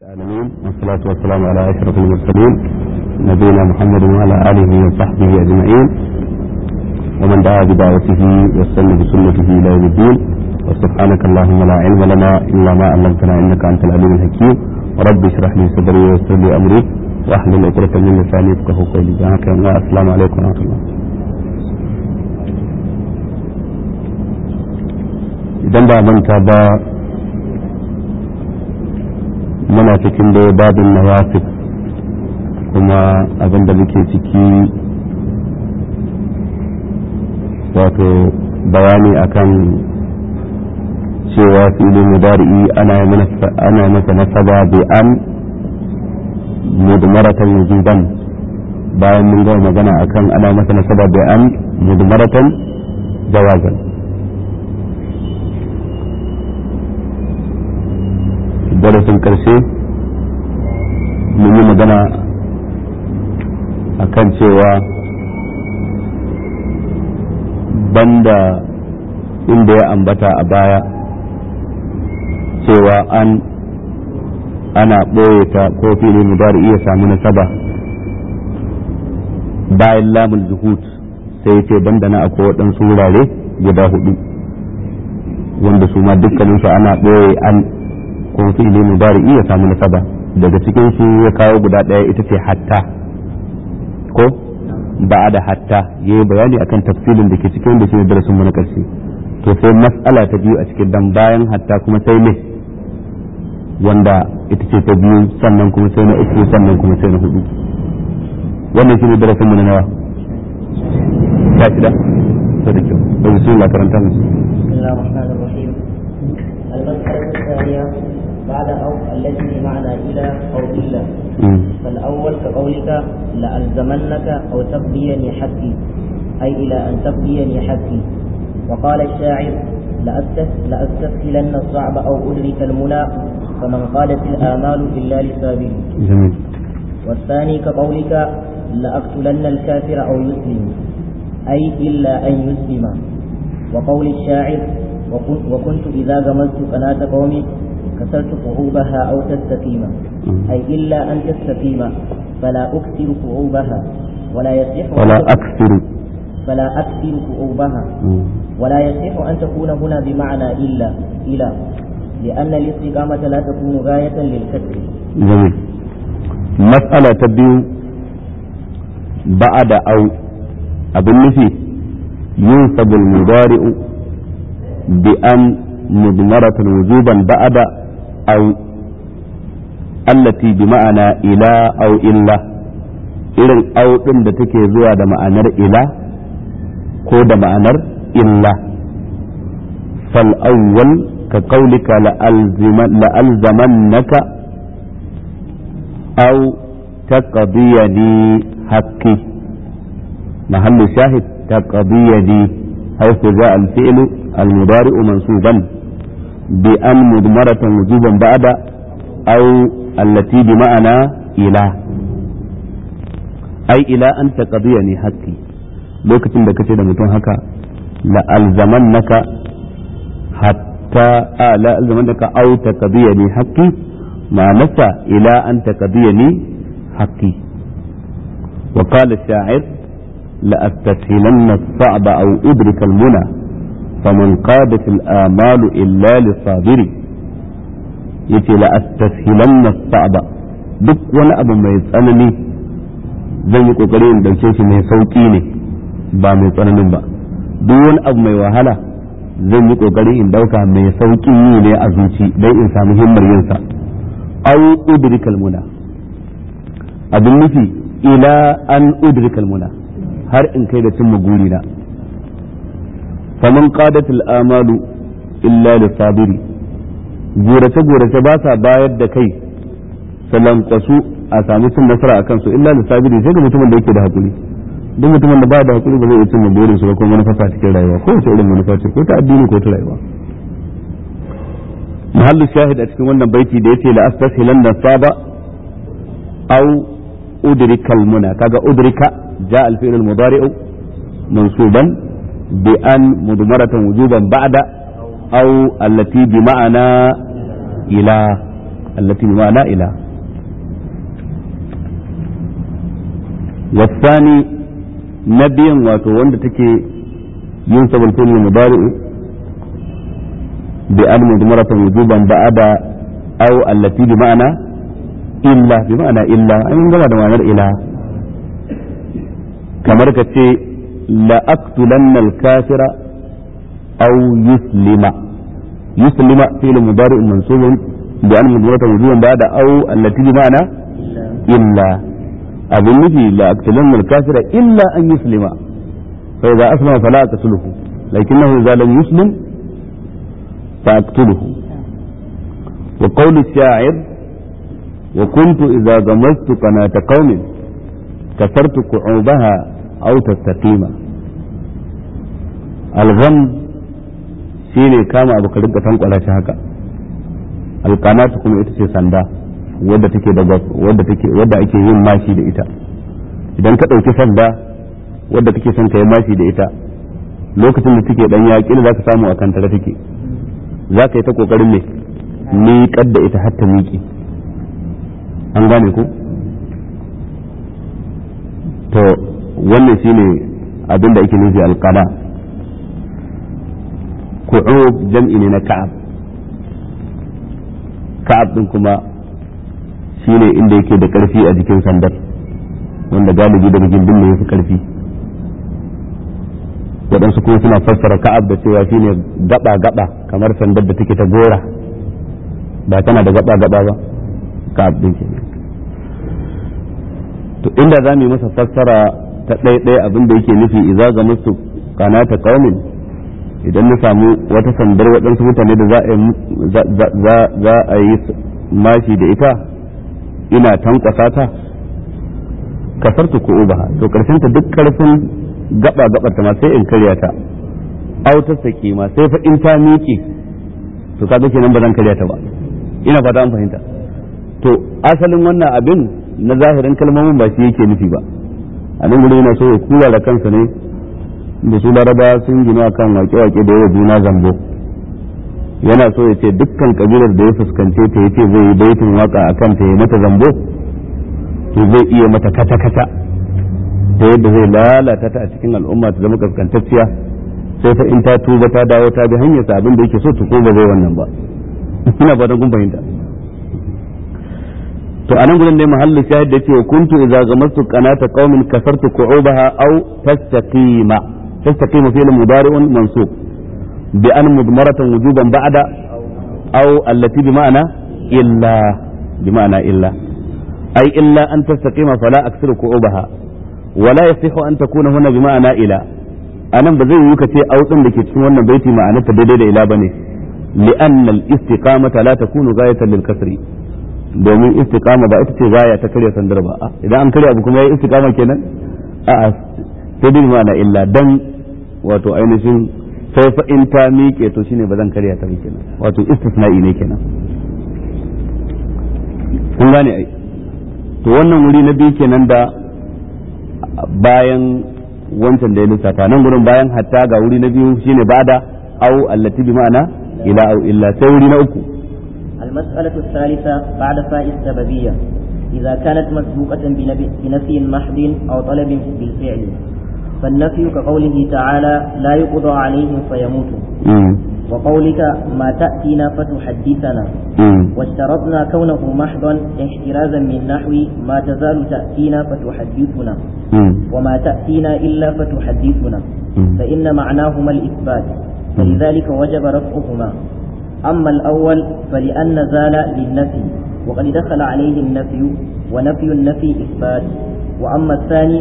العالمين والصلاة والسلام على أشرف المرسلين نبينا محمد وعلى آله وصحبه أجمعين ومن دعا بدعوته واستنى بسنته إلى يوم الدين وسبحانك اللهم لا علم لنا إلا ما علمتنا إنك أنت العليم الحكيم ورب اشرح لي صدري ويسر لي أمري واحلل عقدة من لساني يفقهوا قولي السلام عليكم ورحمة الله idan ba manta ba muna cikin da babin nawasif kuma abin da muke ciki wato bayani akan cewa filin mudari'i ana masa nasaba bi an mudmaratan wujuban bayan mun gama magana akan ana masa nasaba bi an mudmaratan jawazan darasin karshe mun yi magana a kan cewa banda inda ya ambata a baya cewa an ana ɓoye ta ko fili mudari iya samu nasaba bayan lamul zuhud sai ce banda na akwai waɗansu wurare guda hudu wanda su ma dukkaninsu ana ɓoye an ko fi'ili mudari'i ya samu nasaba daga cikin su ya kawo guda ɗaya ita ce hatta ko ba da hatta ya yi bayani akan tafsilin da ke cikin da shi ne darasin mu na ƙarshe to sai mas'ala ta biyu a cikin dan bayan hatta kuma sai ne wanda ita ce ta biyu sannan kuma sai na uku sannan kuma sai na hudu wannan shi ne darasin mu na nawa sha shida to da kyau da bismillah karanta mu bismillahir rahmanir rahim al-mas'alatu الثانية بعد أو التي بمعنى إلى أو إلا فالأول كقولك لألزمنك أو تقضيني حقي أي إلى أن تقضيني حقي وقال الشاعر لأستسهلن الصعب أو أدرك المنى فمن قالت الآمال إلا لسابه جميل والثاني كقولك لأقتلن الكافر أو يسلم أي إلا أن يسلم وقول الشاعر وكنت إذا غمزت قناة قومي كسرت قعوبها أو تستقيم أي إلا أن تستقيم فلا أكثر قعوبها ولا يصح ولا أكثر فلا أكثر قعوبها ولا يصح أن تكون هنا بمعنى إلا إلى لأن الاستقامة لا تكون غاية للكسر جميل مسألة تبيو بعد أو أبن نفي ينصب المضارع بأن مضمرة وجوبا بعد أو التي بمعنى إلى أو إلا irin au ɗin da take zuwa da ma'anar ila ko da ma'anar illa fal awwal ka qaulika la'alzamannaka aw taqdiyani haqqi mahallu shahid taqdiyani haythu ja'a al-fi'lu المضارع منصوبا بأن مضمرة وجوبا بعد أو التي بمعنى إلى أي إلى أن تقضيني حقي lokacin da kace da mutum haka la'alzamannaka hatta a la'alzamannaka au taqdiyani haqqi ma'anarsa ila an taqdiyani haqqi wa qala ash-sha'ir la astashilanna as-sa'ba aw udrika al-muna فمن قادت الآمال إلا للصابر yace la astashilanna sa'ba duk wani abu mai tsanani zan yi kokari in dauke shi mai sauki ne ba mai tsananin ba duk wani abu mai wahala zan yi kokari in dauka mai saukin yi ne a zuci dai in samu himmar yin sa aw udrikal muna abin nufi ila an udrikal muna har in kai da cimma gurina faman qadatul amalu illa lisabiri gorace gorace ba sa bayar da kai salan kwasu a sami cin nasara akan su illa lisabiri sai ga mutumin da yake da hakuri duk mutumin da ba da hakuri ba zai iya cin burin su ba ko manufa cikin rayuwa ko wace irin manufa ce ko ta addini ko ta rayuwa mahallu shahid a cikin wannan baiti da yace la astashilan da saba aw udrikal muna kaga udrika ja al fi'l al mudari'u mansuban بأن مضمرة وجوبا بعد أو التي بمعنى إلى التي بمعنى إلى والثاني نبيا واتو وند تكي ينسب الفعل المضارع بأن مضمرة وجوبا بعد أو التي بمعنى إلا بمعنى إلا أي من بمعنى إلا كما ركت لأقتلن الكافر أو يسلم يسلم فعل مضارع منصوب بأن مضمرة وجوبا بعد أو التي بمعنى إلا أظن في لأقتلن الكافر إلا أن يسلم فإذا أسلم فلا أقتله لكنه إذا لم يسلم فأقتله وقول الشاعر وكنت إذا غمزت قناة قوم كسرت كعوبها أو تستقيم الغمز shine kama abu ka rinka tankwala shi haka alqanatu kuma ita ce sanda wadda take da wadda take wadda ake yin mashi da ita idan ka dauki sanda wadda kake son ka yi mashi da ita lokacin da take dan yaƙi za ka samu a kantara take za ka yi ta kokarin ne miƙar da ita har ta miƙe an gane ko to wannan shine abin da ake nufi alqana ku'ub jam'i ne na ka'ab ka'ab din kuma shine inda yake da karfi a jikin sandar wanda galibi daga gindin ne yafi karfi waɗansu kuma suna fassara ka'ab da cewa shine gaba gaba kamar sandar da take ta gora ba tana da gaba gaba ba ka'ab din ke to inda za mu yi masa fassara ta ɗaya abin da yake nufi idza ga musu kanata qaumin idan na samu wata sandar waɗansu mutane da za a yi mashi da ita ina tankwasa ta kasartu ko ubaha to karshen ta duk karfin gaba gabar ta ma sai in karya ta autar sake ma sai fa in ta miƙe to kaga kenan ba zan karya ta ba ina fata an fahimta to asalin wannan abin na zahirin kalmomin ba shi yake nufi ba a nan gudu yana so ya kula da kansa ne da su laraba sun gina kan wake-wake da yawa juna zambo yana so ya ce dukkan kabilar da ya fuskance ta yace zai yi baitin waka a kan ta ya mata zambo to zai iya mata kata-kata ta yadda zai lalata ta a cikin al'umma ta zama kaskantacciya sai fa in ta tuba ta dawo ta bi hanyar sa abin da yake so ta ko ba zai wannan ba ina fatan kun fahimta to anan gurin dai mahallu shahid da yake kuntu idza gamastu qanata qaumin kasartu qu'ubaha aw tastaqima تستقيم فعل مضارع منصوب بأن مضمرة وجوبا بعد أو التي بمعنى إلا بمعنى إلا أي إلا أن تستقيم فلا أكثر كعوبها ولا يصح أن تكون هنا بمعنى إلى أنا بزي يكتي أو تنلك تكون بيتي معنى تدريد إلى بني لأن الاستقامة لا تكون غاية للكسر domin istiqama ba ita ce gaya ta karya sandar ba idan an karya abu kuma yayi istiqama kenan a'a sai dai ma'ana illa dan wato ainihin sai fa in ta miƙe to shine ba zan karya ta ba kenan wato istisna'i ne kenan kun gane ai to wannan wuri na biyu kenan da bayan wancan da ya lissafa nan gurin bayan hatta ga wuri na biyu shine bada au allati bi ma'ana ila au illa sai wuri na uku المسألة الثالثة بعد فاء السببية إذا كانت مسبوقة بنفي محض أو طلب بالفعل فالنفي كقوله تعالى لا يقضى عليهم فيموتوا وقولك ما تأتينا فتحدثنا واشترطنا كونه محضا احترازا من نحو ما تزال تأتينا فتحدثنا وما تأتينا إلا فتحدثنا فإن معناهما الإثبات فلذلك وجب رفعهما أما الأول فلأن زال للنفي وقد دخل عليه النفي ونفي النفي إثبات وأما الثاني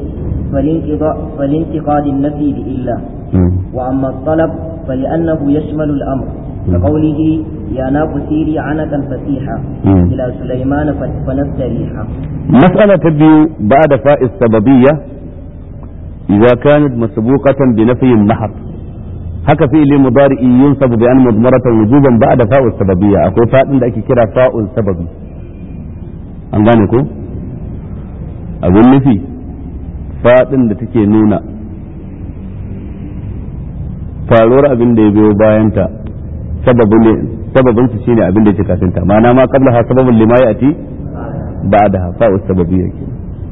فلانتقاد النفي بإلا وأما الطلب فلأنه يشمل الأمر كقوله يا ناق سيري عنكا فسيحا إلى سليمان فنستريحا مسألة تبدو بعد فاء السببية إذا كانت مسبوقة بنفي محض haka fi'ili mudari'i yunsabu bi an mudmaratan wujuban ba'da fa'ul sababiyya akwai fa'in da ake kira fa'ul sababi an gane ko abin nufi fadin da take nuna faruwar abin da ya biyo bayanta sababin su shine abin da yake kafin ta ma'ana ma qabla ha sababun lima ya'ti ba'daha fa'u sababiyya ke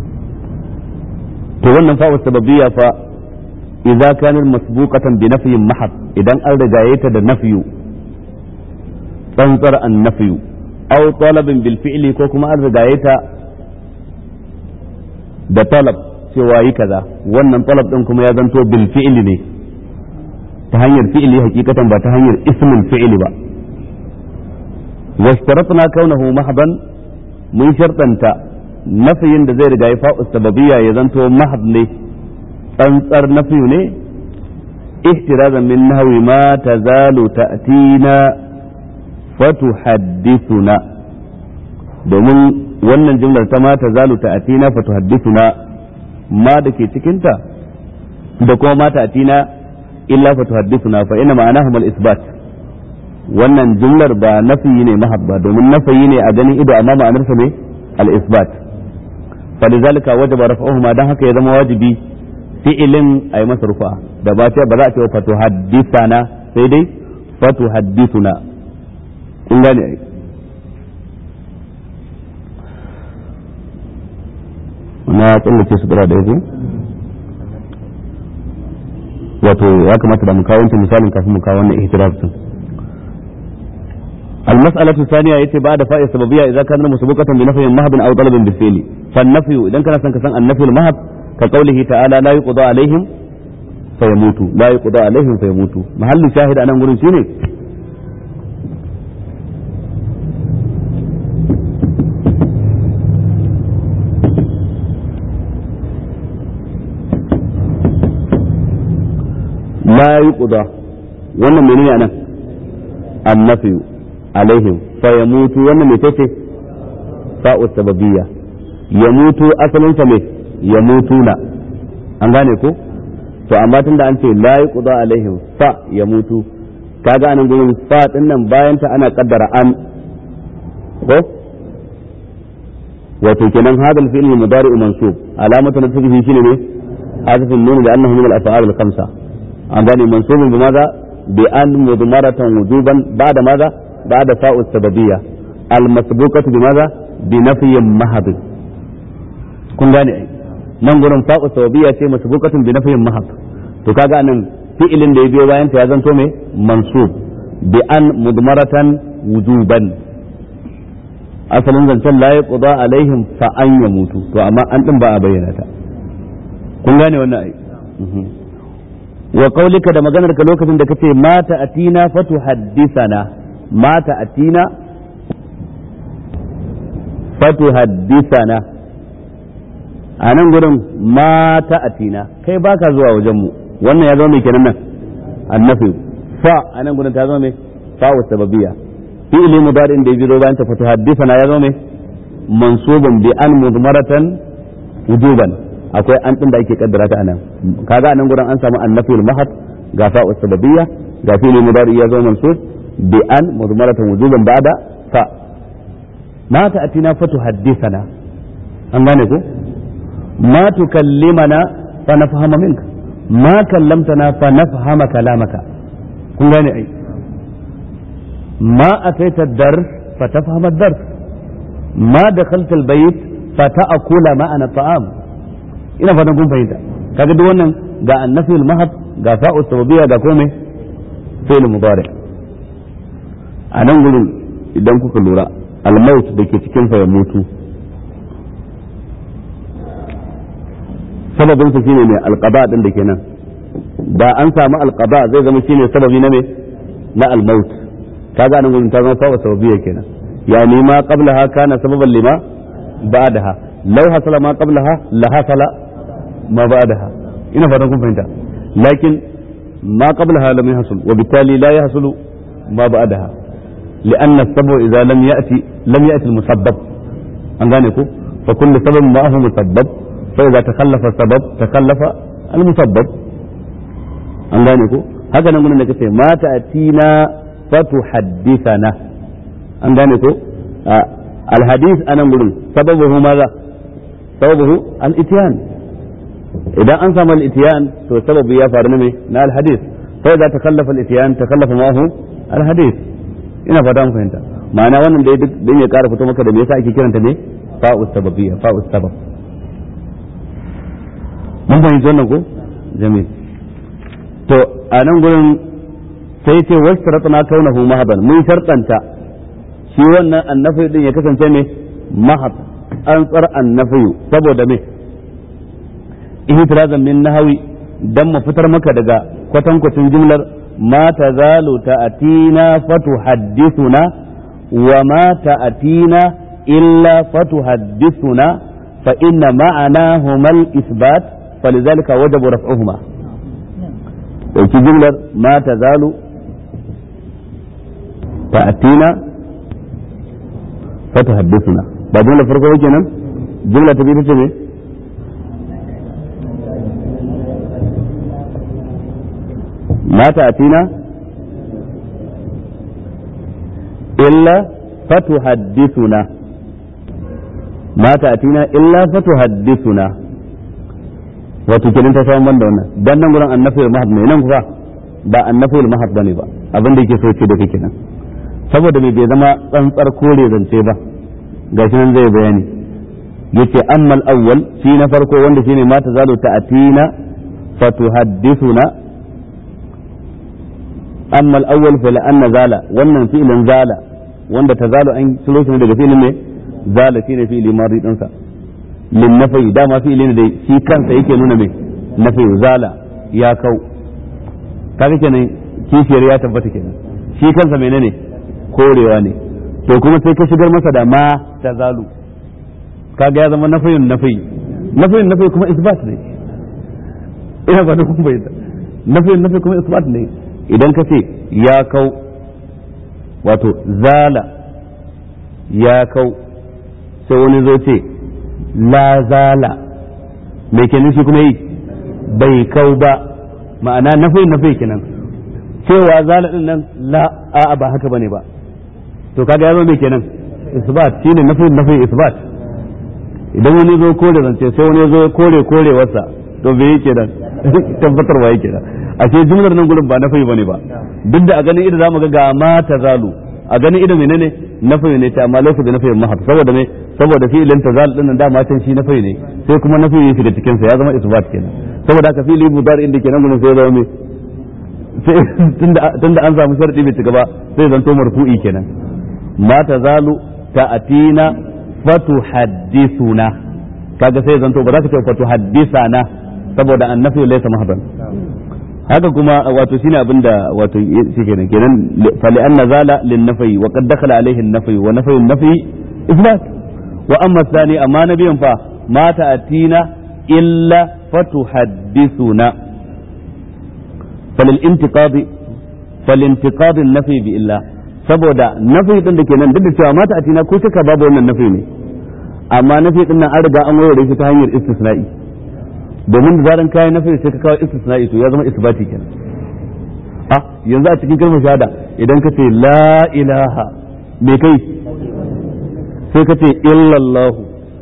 to wannan fa'u sababiyya fa idza kanat masbuqatan bi nafyin mahab idan an rigaye ta da nafyu tsantsar an nafyu aw talabin bil fi'li ko kuma an rigaye ta da talab cewa yi kaza wannan talab din kuma ya zanto bil fi'li ne ta hanyar fi'li hakikatan ba ta hanyar ismul fi'li ba washtaratna kaunahu mahdan mun shartanta nafiyin da zai riga ya fa'u sababiyya ya zanto mahd ne tsantsar nafiyu ne ihtirazan min nahwi ma tazalu ta'tina fatuhaddithuna domin wannan jumlar ta ma tazalu ta'tina fatuhaddithuna ma da ke cikinta da kuma ma ta'tina illa fatuhaddithuna fa inna ma'anahu al-isbat wannan jumlar ba nafiyi ne mahabba domin nafiyi ne a ganin ido amma ma'anarsa ne al-isbat فلذلك وجب رفعهما dan haka ya zama wajibi fi'ilin a yi masa rufa da ba ce ba za a ce fatu haddisana sai dai fatu haddisuna kun gane ai na tsallake su da yake wato ya kamata da mu kawo wancan misalin kafin mu kawo wannan ihtiraf din المسألة الثانية يتي بعد فاء السببية إذا كان مسبوقة بنفي مهب أو طلب بالفعل فالنفي إذا كان سنكسن النفي المهب كقوله تعالى لا يقضى عليهم فيموتوا لا يقضى عليهم فيموتوا محل شاهد أنا نقول شيني لا يقضى wannan menene anan annafiyu alaihim fa yamutu wannan me tace fa'u sababiyya yamutu asalin sa me yamutuna an gane ko to amma tunda an ce la yuqda alaihim fa yamutu kaga anan gurin fa din nan bayan ta ana kaddara an ko wato kenan hadal fi'l mudari mansub alamatu nasbihi shine ne hadafin nun da annahu min al-af'al al-khamsa an gane mansubun bi maza bi an mudmaratan wujuban ba'da maza بعد فاء السببية المسبوقة بماذا بنفي محض kun gane ai nan gurin fa'u sababiyya ce masbuqatun bi nafyin mahab to kaga anan fi'ilin da ya biyo bayan ta ya zanto me mansub bi an mudmaratan wujuban asalin zancen la yaqda alaihim fa an yamutu to amma an din ba a bayyana ta kun gane wannan ai wa qaulika da maganar ka lokacin da kace mata atina fatu haddisana mata atina fatu haddisana a nan gurin mata atina kai baka zuwa wajen mu wannan ya zama mai kenan nan annafi fa a nan gurin ta zama mai fa wa sababiyya fi'li mudari'in da yazo bayan ta fatu haddisana ya zama mai mansubun bi an mudmaratan wujuban akwai an din da ake kaddara ta anan kaga anan gurin an samu annafi al-mahad ga fa wa sababiyya ga fi'li mudari ya zama mansub بأن مضمرة وجوبا بعد ف ما تأتينا فتحدثنا أنغانيكو ما تكلمنا فنفهم منك ما كلمتنا فنفهم كلامك kun gane ai ma ataita dars fatafham ad-dars ma dakhalta al-bayt fata'kula ma'ana ta'am ina fatan kun fahimta kaga duk wannan ga annafi al-mahab ga fa'u sababiyya ga komai fi'l mudari' a nan gurin idan kuka lura almaut da ke cikin ya mutu sababin sa shine ne alqaba din da ke nan da an samu alqaba zai zama shine sababi na me na almaut kaga nan gurin ta zama fa sababiyya kenan yani ma qablaha kana sababan lima ba'daha law hasala ma qablaha la hasala ma ba'daha ina fatan kun fahimta lakin ma qablaha lam yahsul wa bittali la yahsulu ma ba'daha لأن السبب إذا لم يأتي لم يأتي المسبب أن ذلك فكل سبب معه مسبب فإذا تخلف السبب تخلف المسبب أن ذلك هكذا نقول لك ما تأتينا فتحدثنا أن ذلك آه الحديث أنا نقول سببه ماذا سببه الإتيان إذا أنسم الإتيان تو سبب يا فارنمي نا الحديث فإذا تخلف الإتيان تخلف معه الحديث ina fata mun fahimta ma'ana wannan dai duk dan ya kara fito maka da me yasa ake kiranta ne fa'u sababiyya fa'u sabab mun fahimci wannan ko jamil to a nan gurin sai ce wasu sharatuna kaunahu mahaban mun shartanta shi wannan annafi din ya kasance ne mahab an tsar annafi saboda me ihtirazan min nahawi dan mu fitar maka daga kwatankwacin jumlar ma tazalu ta'atina fatuhaddithuna wa ma ta'atina illa fatuhaddithuna fa inna ma'anahuma al-isbat فلذلك وجب رفعهما ɗauki jumlar ma ta zalu ta'atina fa tuhaddithuna ba jumla farko yake nan jumla ta biyu ce me ma ta'atina illa fa tuhaddithuna ma ta'atina illa fa tuhaddithuna wato kenan ta samu banda wannan dan nan gurin annafiyul mahad ne nan kuwa ba annafiyul mahad bane ba abin da yake so ce da kake nan saboda me bai zama tsantsar kore zance ba gashi nan zai bayani yace ammal awwal shi na farko wanda shine ma tazalu ta'atina fatuhaddithuna amma al-awwal fa la'anna zala wannan fi'lin zala wanda tazalu an ciro shi daga fi'lin ne zala shine fi'li madi din sa lin nafi dama fi'li ne da shi kansa yake nuna mai nafi zala ya kau kaga kenan kishiyar ya tabbata kenan shi kansa menene korewa ne to kuma sai ka shigar masa da ma tazalu kaga ya zama nafiyin nafi nafiyin nafi kuma isbat ne ina ba da kun bayyana nafiyin nafi kuma isbat ne idan ka ce ya kau wato zala ya kau sai wani zo ce la zala mai kenan shi kuma yi bai kau ba ma'ana nafiyin nafi kenan cewa zala din nan la a'a ba haka bane ba to kaga ya zama mai kenan isbat shine nafiyin nafi isbat idan wani zo kore zance sai wani zo kore kore wasa to bai yake nan tabbatarwa yake nan ashe jumlar nan gurin ba nafi bane ba duk da a ganin idan zamu ga ga ma tazalu a ganin idan menene nafi ne ta amma laysa da nafi mahab saboda me saboda fi'ilin tazal din nan dama can shi nafi ne sai kuma nafi ya shiga cikin sa ya zama isbat kenan saboda haka fi'ili mudari inda kenan gurin sai ya zama me sai tunda tunda an samu sharadi bai cika ba sai zanto marfu'i kenan ma tazalu ta'atina fatuhaddithuna kaga sai zanto ba za ka ce fatuhaddisana saboda annafi laysa mahdan haka kuma wato shine abinda wato shi kenan kenan fa li anna zala lin nafi wa qad dakhala alayhi an nafi wa nafi an nafi isbat wa amma thani amma nabiyan fa ma ta'atina illa fatuhaddithuna falil intiqadi fal intiqadi an nafi bi illa saboda nafi din da kenan duk da cewa mata atina ko shaka babu wannan nafi ne amma nafi din nan an riga an warware shi ta hanyar istisna'i domin da zaran kayan nafi sai ka kawo istisna'i to ya zama isbati kenan ah yanzu a cikin kalmar shahada idan ka ce la ilaha me kai sai ka ce illallahu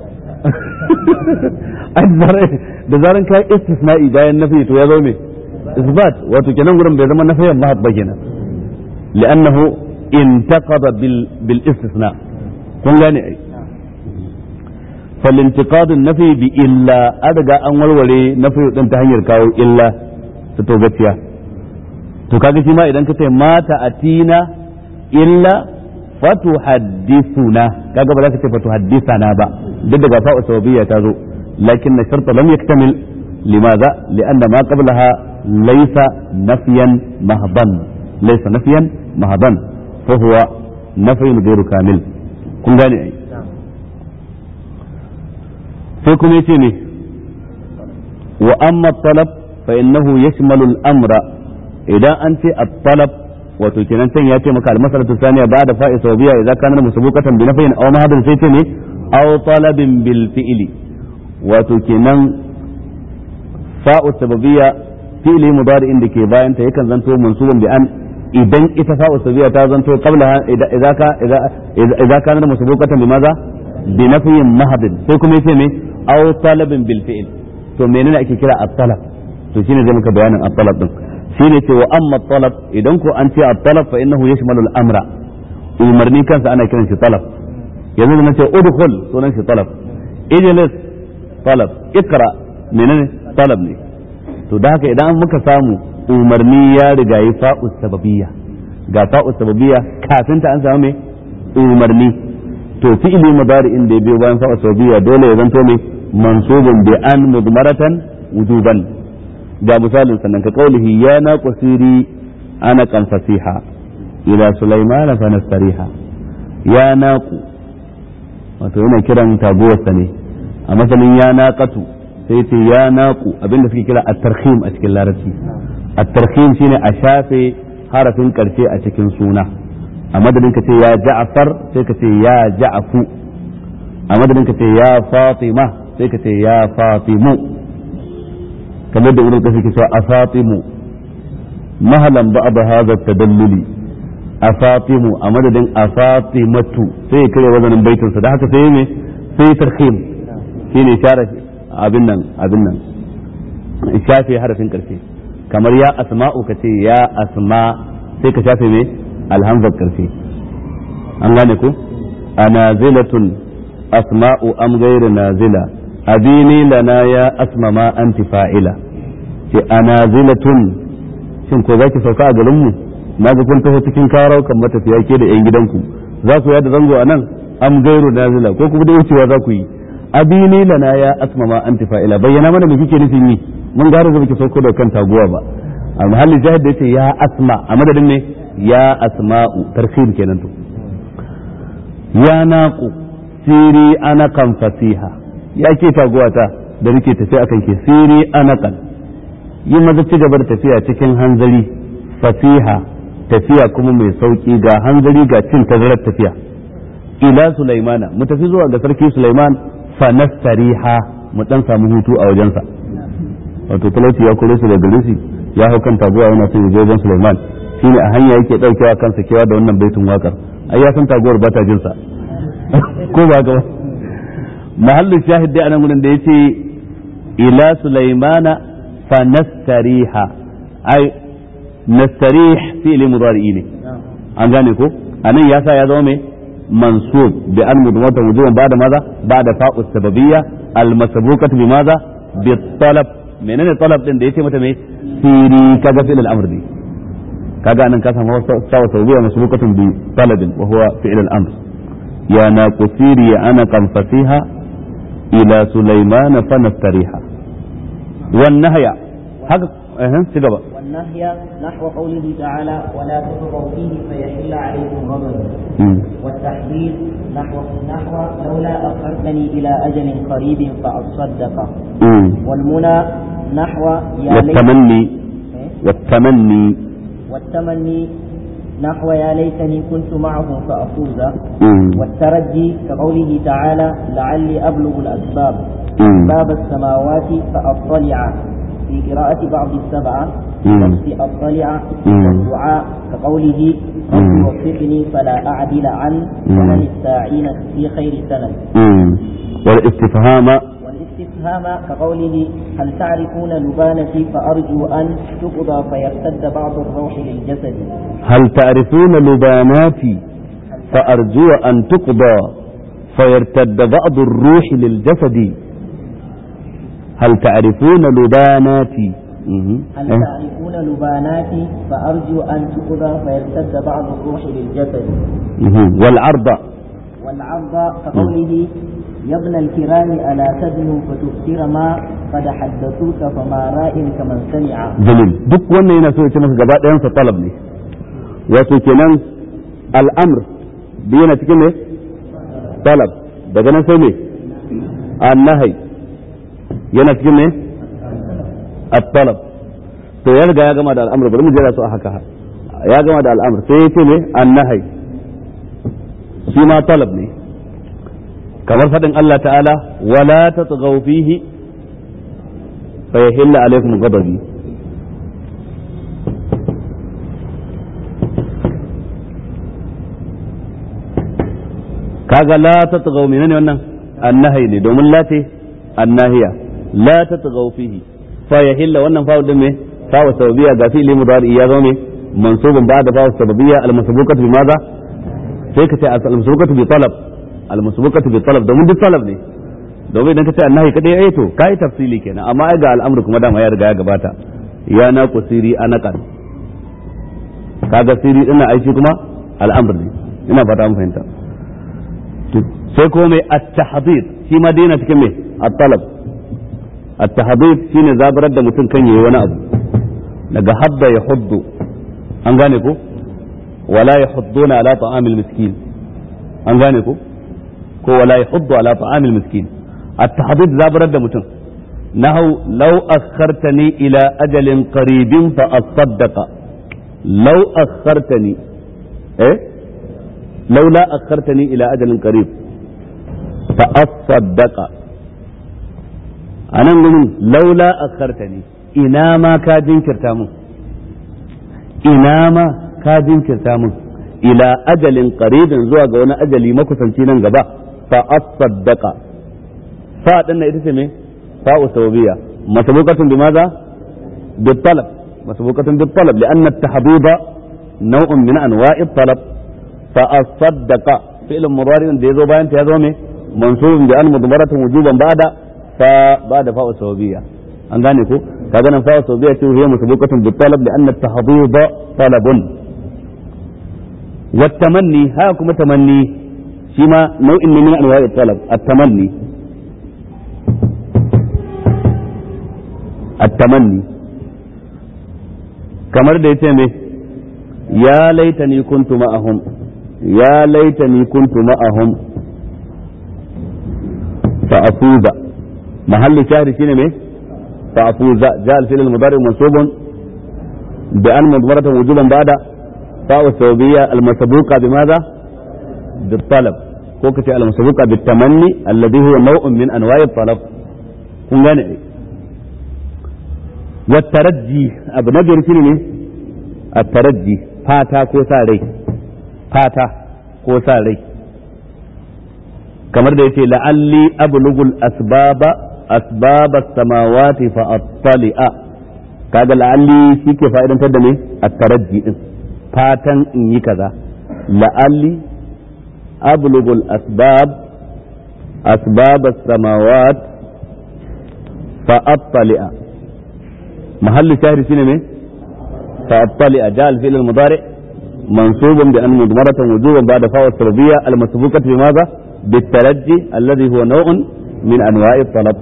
da zaran kayan istisna'i bayan nafi to ya zama me isbat wato kenan gurin bai zama nafiyan mahab ba kenan لأنه انتقض بال... بالاستثناء كن gane ai فالانتقاد النفي بإلا أدقى أن ولولي نفي ɗin ta hanyar kawo illa ta togaciya to kaga shi ma idan ka ce mata atina illa fatuhaddithuna kaga ba za ka ce fatuhaddithana ba duk daga fa'u sababiyya ta zo lakin na sharta lam yaktamil limaza li'anna ma qablaha laysa nafyan mahban laysa nafyan mahban فهو نفي غير كامل kun gane ai sai kuma yace ne wa amma talab fa innahu yashmalu al-amra idan an ce at-talab wato kenan can ya ce maka al-masalatu thaniya ba'da fa'i sawabiya idza kana musabaqatan bi nafyin aw mahadin sai ce ne aw talabin bil fi'li wato kenan fa'u sababiyya fi'li mudari'in da ke bayan ta yakan zanto mansubun bi an idan ita fa'u sabiya ta zanto qabla idza ka idza kana musabaqatan bi maza bi nafyin mahdin sai kuma yace me aw talabin bil fi'l to menene ake kira at-talab to shine zai muka bayanin at-talab din shine ce wa amma at-talab idan ko an ce at-talab fa innahu yashmalu al-amra umarni kansa ana kiran shi talab yanzu da nace udkhul sunan shi talab ijlis talab ikra menene talab ne to da haka idan muka samu umarni ya riga yi fa'u sababiyya ga fa'u sababiyya kafin ta an samu me umarni to fi'ili mudari'in da ya biyo bayan fa'u sababiyya dole ya zanto me mansubun bi an mudmaratan wujuban ga misalin sannan ka kaulihi ya na qasiri ana kan fasiha ila sulaiman fa nastariha ya naqu wato yana kiran taguwarsa ne a masanin ya naqatu sai ce ya naqu abinda suke kira at-tarhim a cikin larabci at-tarhim shine a shafe harafin karshe a cikin suna a madadin ka ce ya ja'far sai ka ce ya ja'fu a madadin ka ce ya fatima sai ka ce ya fatimu kamar da ibn qasim ke cewa afatimu mahalan ba'da hadha tadalluli afatimu a madadin afatimatu sai ya kare wazanin baitin sa da haka sai ne sai tarhim shine share abin nan abin nan shafe harafin karshe kamar ya asma'u ka ce ya asma sai ka shafe me alhamzar karshe an gane ko anazilatun asma'u am ghayru nazila abini lana ya asma ma anti fa'ila ce anazilatun shin ko zaki sauka a garin mu na ga kun taho cikin karau kan matafiya ke da yan gidanku za ku yada zango a nan am gairu nazila ko kuma da wucewa za ku yi abini lana ya asma ma anti fa'ila bayyana mana me kike nufin yi mun gara da kike sauko da kan taguwa ba a mahallin jahid da yace ya asma a madadin ne ya asma'u tarhim kenan to ya naqu siri ana kan fasiha ya ke taguwa ta da nake tafi akan ke siri ana kan yi maza ci gaba da tafiya cikin hanzari fasiha tafiya kuma mai sauki ga hanzari ga cin tazarar tafiya ila sulaimana mu tafi zuwa ga sarki sulaiman fa nastariha mu dan samu hutu a wajensa wato talauci ya kore su da gare ya hau kan taguwa yana son ya je wajen sulaiman shine a hanya yake daukewa kansa kewa da wannan baitin wakar ai ya san taguwar ba ta jin sa ko ba ga mahallin shahid dai anan gurin da yace ila sulaimana fa nastariha ai nastarih fi'li mudari'i ne an gane ko anan ya sa ya zama mai mansub bi al mudmata wujuban ba'da maza ba'da fa'u sababiyya al masbuqat bi maza bi talab menene talab din da yace mata mai siri kaga fi'l al amr ne kaga anan ka samu sawa sababiyya masbuqatun bi talabin wa huwa fi'l al amr ya na kusiri ana kan fasiha ila sulaimana fa nastariha wan nahya haka eh ci gaba والنهي نحو قوله تعالى ولا تطغوا فيه فيحل عليكم غضب والتحديد نحو نحو لولا أخرتني إلى أجل قريب فأصدق والمنى نحو يا والتمني والتمني والتمني نحو يا ليتني كنت معهم فأفوز والترجي كقوله تعالى لعلي أبلغ الأسباب باب السماوات فأطلع في قراءة بعض السبعة نفس أطلع والدعاء كقوله رب وفقني فلا أعدل عن سنن الساعين في خير سنن والاستفهام والاستفهام كقوله هل تعرفون لبانتي فأرجو أن تقضى فيرتد بعض الروح للجسد هل تعرفون لباناتي فأرجو أن تقضى فيرتد بعض الروح للجسد هل تعرفون لباناتي هل تعرفون لباناتي فأرجو أن تقضى فيرتد بعض الروح للجسد والعرض والعرض كقوله يا ابن الكرام ألا تدنو فتبصر ما قد حدثوك فما راء كمن سمع جميل duk wannan yana so ya ce maka gaba ɗayan sa talab ne wato kenan al'amr da yana cikin ne talab daga nan sai ne annahai yana cikin ne at-talab to ya riga ya gama da al'amr bari mu jira su a haka ya gama da al'amr sai ya ce ne annahai shi ma talab ne kamar faɗin Allah ta'ala wala tatghaw fihi fa yahilla alaykum ghadabi kaga la tatghaw menene wannan annahi ne domin la ce annahiya la tatghaw fihi fa yahilla wannan fa'u din me fa'u sababiyya ga fi'li mudari ya zo ne mansubun ba'da fa'u sababiyya al-masbuqat bi madha sai ka ce al-masbuqatu bi talab al-masbuqatu bi talab domin duk talab ne domin idan ka ce annahi kadai ai to kai tafsili kenan amma ai ga al'amru kuma dama ya riga ya gabata ya na kusiri anaqan kaga siri ina aiki kuma al'amr ne ina fata mun fahimta sai kuma mai at-tahdid shi ma dai yana cikin mai at-talab at-tahdid shine zabarar da mutum kan yayi wani abu daga habba ya huddu an gane ko wala yahudduna ala ta'amil miskin an gane ko ko wala yahuddu ala ta'amil miskin at-tahdid zabarar da mutum nahu law akhartani ila ajalin qaribin fa asaddaqa law akhartani eh laula akhartani ila ajalin qarib fa asaddaqa anan gurin laula akhartani ina ma ka jinkirta mun ina ma ka jinkirta mun ila ajalin qaribin zuwa ga wani ajali makusanci nan gaba fa asaddaqa fa din ita ce me fa usawbiya masbuqatun bimaza بالطلب مسبوقة بالطلب لأن التحضيض نوع من أنواع الطلب فأصدق فعل مضارع ديزو باين تيازو منصوب بأن مضمرة وجوبا بعد فبعد فاء السببية an gane ko kaga nan fa saudiya ce hiya musabaqatun bi talab li anna at-tahdhid talabun wa tamanni ha kuma tamanni shi ma nau'in ne min anwa'i talab at-tamanni at-tamanni kamar da yace me ya laitani kuntu ma'ahum ya laitani kuntu ma'ahum fa afuza mahallu shahri shine me فأفوز جاء الفعل المضارع منصوب بأن مضمرة وجوبا بعد فاء الثوبية المسبوقة بماذا؟ بالطلب كوكتي المسبوقة بالتمني الذي هو نوع من أنواع الطلب kun gane والترجي abu na biyar shine ne الترجي fata ko sa rai fata ko sa rai kamar da yace la'alli ablugul asbaba asbab as-samawati fa attali'a kaga la'alli shike fa'idantar da me at-tarajji din fatan in yi kaza la'alli ablughul asbab asbab as-samawat fa attali'a mahallu shahri shine me fa attali'a ja al-fi'l al-mudari' منصوب بأن مضمرة وجوبا بعد فاء السببية المسبوقة بماذا؟ بالترجي الذي هو نوع من أنواع الطلب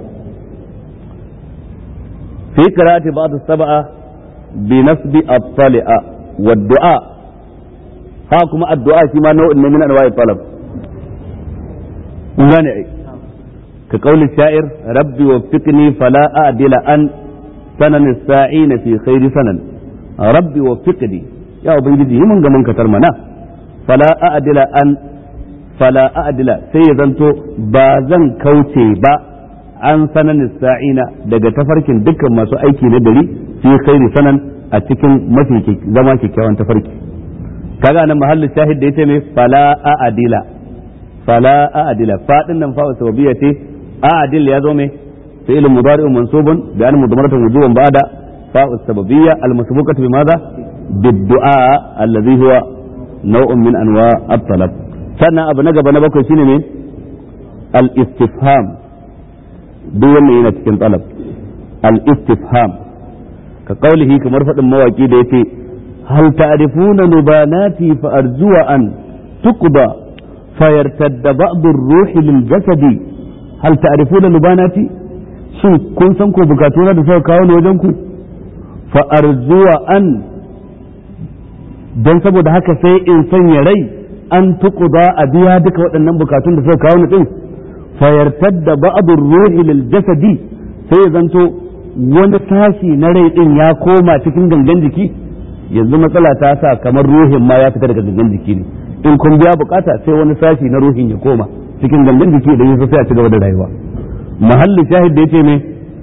في قراءة بعض السبعة بنسب الطلع والدعاء هاكم الدعاء كما نوع من أنواع الطلب مانع كقول الشاعر ربي وفقني فلا أعدل أن سنن الساعين في خير سنن ربي وفقني يا أبنجي من من كتر منا فلا أعدل أن فلا أعدل سيزنتو بازن كوتي با an sanan sa'ina daga tafarkin dukkan masu aiki na gari fi khairi sanan a cikin mafi zama kyakkyawan tafarki kaga nan mahallin shahid da yace mai fala a'adila fala a'adila fadin nan fa sababiyya ce a'adil ya zo mai fi'il mudari mansubun bi an mudmaratan wujuban ba'da fa sababiyya al masbuqatu bi madha bid-du'a alladhi huwa naw'un min anwa' at-talab sannan abu na gaba na bakwai shine ne al-istifham duk wannan yana cikin talab al-istifham ka kaulihi kamar faɗin mawaki da yace hal ta'rifuna nubanati fa arjuwa an tuqda fayartadda ba'd ar-ruhi lil jasadi hal ta'rifuna nubanati shin kun san ko bukatuna da suka kawo ni wajen ku fa arjuwa an dan saboda haka sai in sanya rai an tuqda a biya duka waɗannan bukatun da suka kawo ni din fayartadda ba'dur ruhi lil jasadi sai ya zanto wani sashi na rai din ya koma cikin gangan jiki yanzu matsala ta sa kamar ruhin ma ya fita daga gangan jiki ne in kun biya bukata sai wani sashi na ruhin ya koma cikin gangan jiki idan ya sai a ci gaba da rayuwa mahalli shahid da yace ne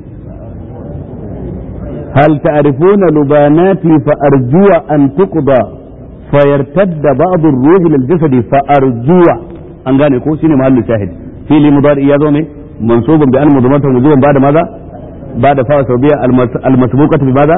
hal ta'rifuna lubanati fa arjuwa an tuqda fayartadda ba'dur ruhi lil jasadi fa arjuwa an gane ko shine mahalli shahid فعل مضارع يا زومي منصوب بأن مضمرة وجوبا بعد ماذا؟ بعد فاء توبية المسبوقة بماذا؟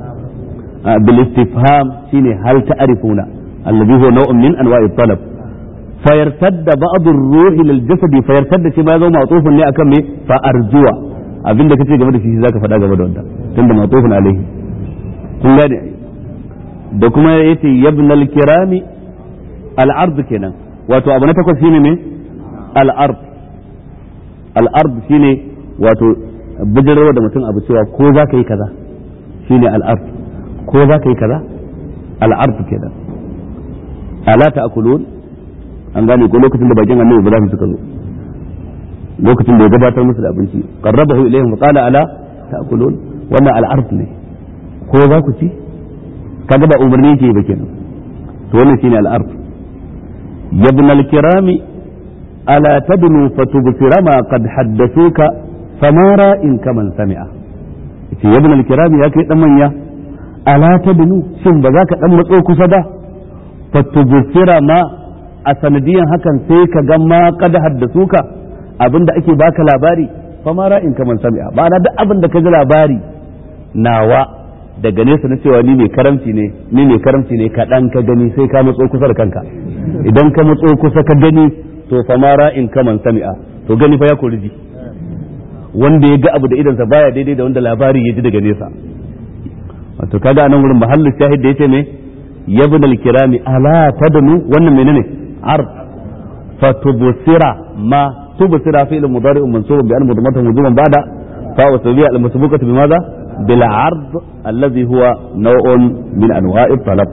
آه بالاستفهام شيني هل تعرفون الذي هو نوع من أنواع الطلب fayartadda ba'd ar-ruhi lil jasadi fayartadda shi ma ya zo ma'tufun ne akan me fa arjuwa abinda kace game da shi zaka faɗa game da wanda tunda ma'tufun alaihi kun gane da kuma yace yabnal kirami al-ard kenan wato abu na takwas shine me al-ard al-ard shine wato bidirwa da mutum abu cewa ko za ka yi kaza shine al-ard ko za ka yi kaza al-ard kenan ala ta'kulun an gane ko lokacin da bakin annabi Ibrahim suka zo lokacin da ya gabatar musu da abinci qarrabahu ilayhim fa qala ala ta'kulun wannan al-ard ne ko za ku ci kaga ba umarni yake ba kenan to wannan shine al-ard yabna al-kirami ala tadnu fatubsira ma qad haddathuka famara in kaman sami'a yace yabna al-kirami ya kai dan manya ala tadnu shin ba za ka dan matso kusa da fatubsira ma a sanadiyan hakan sai ka ga ma qad haddathuka abinda ake baka labari famara in kaman sami'a ba na duk abin da ka ji labari nawa daga nesa na cewa ni mai karamci ne ni mai karamci ne kaɗan ka gani sai ka matso kusa da kanka idan ka matso kusa ka gani to fa mara in kaman sami'a to gani fa ya kori ji wanda ya ga abu da idansa baya daidai da wanda labari ya ji daga nesa wato kaga anan wurin mahallin shahid da yace me yabnal kirami ala tadnu wannan menene ard fatubsira ma tubsira fi'l mudari'un mansubun bi an mudmatahu wujuban ba'da fa wa tabi'a al-masbuqatu bimadha بالعرض الذي هو نوع من انواع الطلب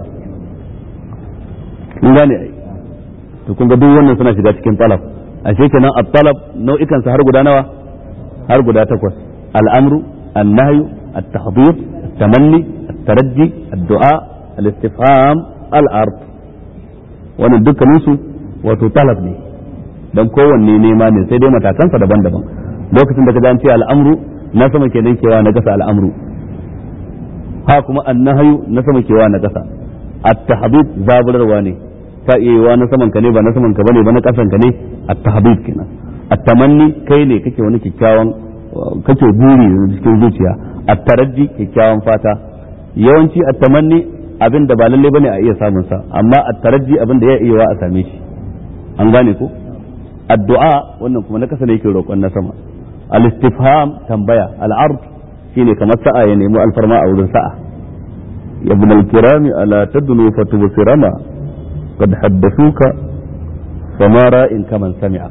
gane ai to kun ga duk wannan suna shiga cikin talab ashe kenan at-talab nau'ikan sa har guda nawa har guda takwas al-amru an-nahyu at-tahdhir at-tamanni at-tarajji ad-du'a al-istifham al-ard wannan dukkanin su wato talab ne dan kowanne nema ne sai dai matakansa daban-daban lokacin da ka an ce al-amru na sama kenan kewa na kasa al'amru ha kuma annahayu na sama kewa na kasa at-tahdid zaburarwa ne ta iya yiwa na saman ka ne ba na saman ka bane ba na kasan ka ne at-tahdid kenan at-tamanni kai ne kake wani kikkiawan kake buri cikin zuciya at-taraji kikkiawan fata yawanci at-tamanni abin da ba lalle bane a iya samun sa amma at-taraji abin da ya iya wa a same shi an gane ko addu'a wannan kuma na kasa ne yake roƙon na sama الاستفهام تنبيا العرض شيني كما سعى ينمو الفرماء أو سعى يا ابن الكرام ألا تدنو فتبصر ما قد حدثوك فما راء كمن سمع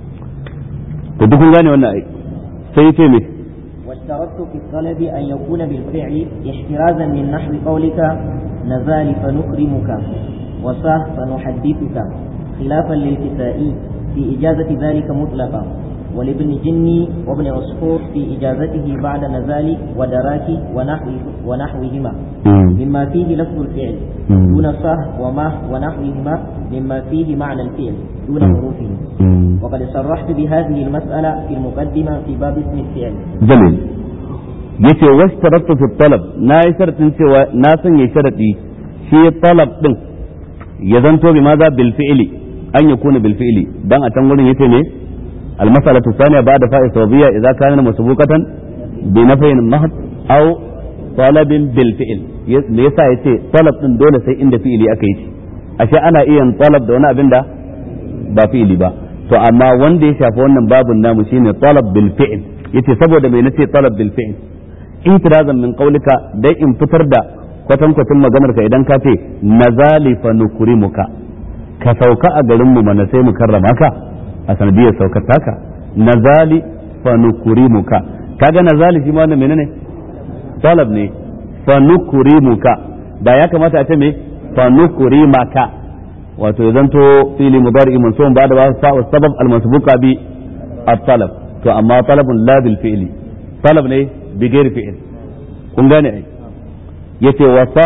تدخل غاني وانا اي سيتمي واشترطت في الطلب أن يكون بالفعل احترازا من نحو قولك نزال فنكرمك وصاه فنحدثك خلافا للكسائي في إجازة ذلك مطلقا ولابن جني وابن عصفور في إجازته بعد نزال ودراك ونحو ونحوهما مما فيه لفظ الفعل دون صح وما ونحوهما مما فيه معنى الفعل دون حروفه وقد صرحت بهذه المسألة في المقدمة في باب اسم الفعل جميل yace washtaratu fi talab na yi sharatin cewa na sanya sharadi shi talab din ya zanto bi maza bil fi'li an yakuna bil fi'li dan a can gurin yace ne المسألة الثانية بعد فاء الصوبية إذا كان مسبوقة بنفي محض أو طلب بالفعل ليس يتي طلب din dole sai inda fi'ili aka yi ashe ana iya talab da wani abin da ba fi'ili ba to amma wanda ya shafi wannan babun namu shine talab bil fi'l yace saboda mai nace talab bil fi'l itirazan min qaulika dai in fitar da kwatankwacin maganar ka idan ka ce nazali fa nukrimuka ka sauka a garin mu mana sai mu karrama ka a sanadiyar saukar taka nazali fa nukrimuka kaga nazali shi ma wannan menene talab ne fa nukrimuka da ya kamata a ce me fa nukrimaka wato ya zanto fili mudari mansubun ba da ba sa sabab al masbuqa bi at-talab to amma talabun la bil fi'li talab ne bi ghairi fi'l kun gane ai yace wasa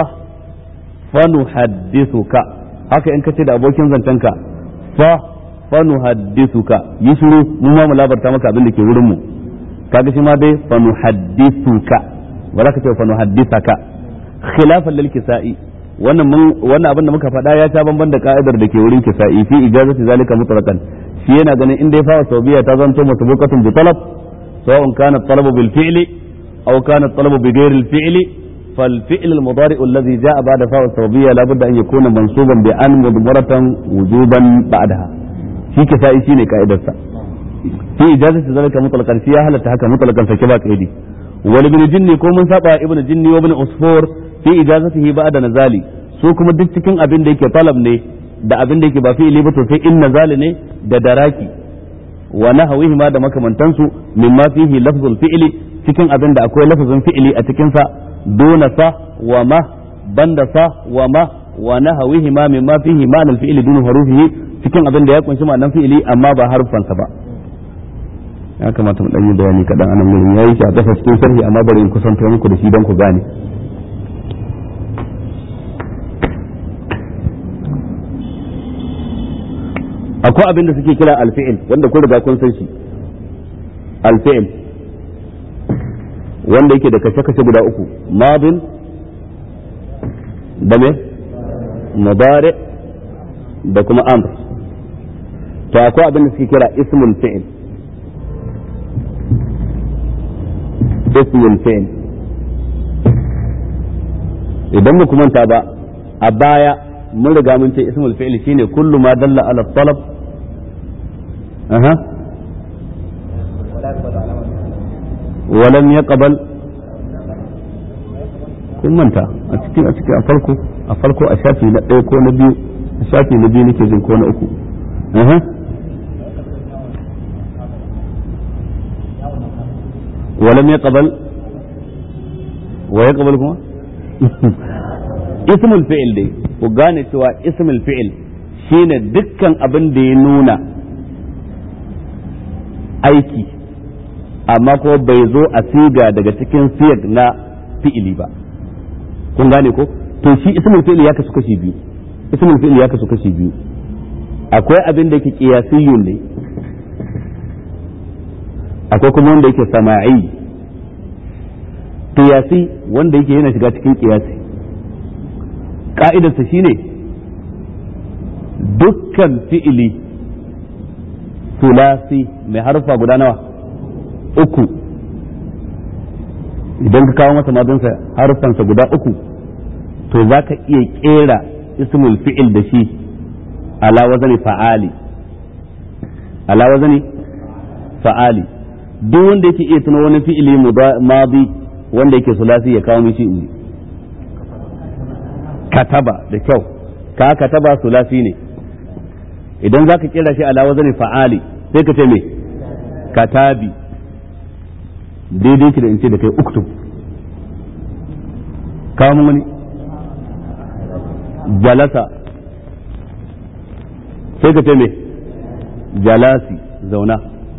fa nuhaddithuka haka in kace da abokin zantanka fa fanuhaddithuka yi shiru mu ma mu labarta maka abin da ke wurin mu kaga shi ma dai fanuhaddithuka ba za ka ce fanuhaddithaka khilafan lil kisa'i wannan mun wannan abin da muka faɗa ya ta banban da ka'idar da ke wurin kisa'i fi ijazati zalika mutlaqan shi yana ganin in dai fa sawbiya ta zanto masbuqatun bi talab sawa'un kana talabu bil fi'li aw kana talabu bi ghairi al fi'li فالفعل المضارع الذي جاء بعد فاء السببية لابد أن يكون منصوبا بأن مضمرة وجوبا بعدها في كفاء شيني كائدة في إجازة ذلك مطلقا فيها هل تحكى مطلقا فكبا كيدي ولابن جني كو من سابع ابن جني وابن أصفور في إجازته بعد نزالي su kuma duk cikin abin da yake talab ne da abin da yake ba fi'ili ba to sai in nazali ne da daraki wa nahawihi ma da makamantansu mimma fihi lafzul fi'li cikin abin da akwai lafzul fi'li a cikin sa dona sa wa ma banda sa wa ma wa nahawihi ma mimma fihi ma'anal fi'li dun harufihi cikin abin da ya kunshi ma'anan fi'li amma ba harfan sa ba ya kamata mu dan yi bayani kadan anan gurin yayi shi a kasa cikin sharhi amma bari in kusanto muku da shi dan ku gane akwai abin da suke kira alfi'il wanda kun riga kun san shi alfi'il wanda yake da kashe-kashe guda uku madin da me mudari da kuma amr to akwai abin da suke kira ismul fi'il ismul fi'il idan mu manta ba a baya mun riga mun ce ismul fi'il shine kullu ma dalla ala talab aha ولم يقبل kun manta a cikin a cikin a farko a farko a shafi na ɗaya ko na biyu a shafi na biyu nake jin ko na uku ولم يقبل ويقبل kuma ismul fi'il dai ku gane cewa ismul fi'il shine dukkan abin da ya nuna aiki amma ko bai zo a siga daga cikin siyar na fi'ili ba kun gane ko to shi ismul fi'il ya kasu kashi biyu ismul fi'il ya kasu kashi biyu akwai abin da yake qiyasiyun ne akwai kuma wanda yake sama'i qiyasi wanda yake yana shiga cikin qiyasi ka'idarsa shine dukkan fi'ili sulasi mai harfa guda nawa uku idan ka kawo masa madinsa harfansa guda uku to za ka iya kera ismul fi'il da shi ala wazani fa'ali ala wazani fa'ali duk wanda yake iya tuno wani fi'ili madi wanda yake sulasi ya kawo mishi inji kataba da kyau ka kataba sulasi ne idan za ka kera shi ala wazani fa'ali sai ka ce me katabi daidai ki da in ce da kai uktub kawo mun wani jalasa sai ka ce me jalasi zauna